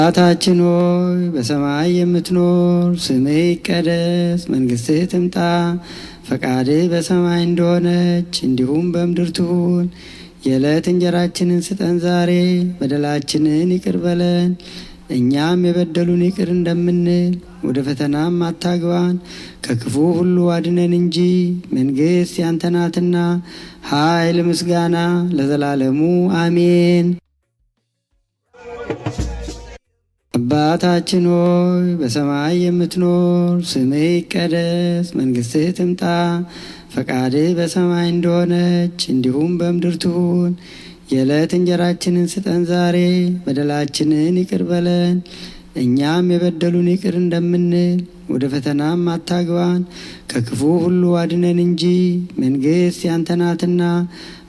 አባታችን ሆይ በሰማይ የምትኖር፣ ስምህ ይቀደስ፣ መንግስትህ ትምጣ፣ ፈቃድህ በሰማይ እንደሆነች እንዲሁም በምድር ትሁን። የዕለት እንጀራችንን ስጠን ዛሬ፣ በደላችንን ይቅር በለን እኛም የበደሉን ይቅር እንደምንል፣ ወደ ፈተናም አታግባን ከክፉ ሁሉ አድነን እንጂ መንግስት ያንተ ናትና ኃይል፣ ምስጋና ለዘላለሙ አሜን። አባታችን ሆይ በሰማይ የምትኖር፣ ስምህ ይቀደስ፣ መንግስትህ ትምጣ፣ ፈቃድህ በሰማይ እንደሆነች እንዲሁም በምድር ትሁን። የዕለት እንጀራችንን ስጠን ዛሬ፣ በደላችንን ይቅር በለን እኛም የበደሉን ይቅር እንደምንል፣ ወደ ፈተናም አታግባን ከክፉ ሁሉ አድነን እንጂ መንግስት ያንተ ናትና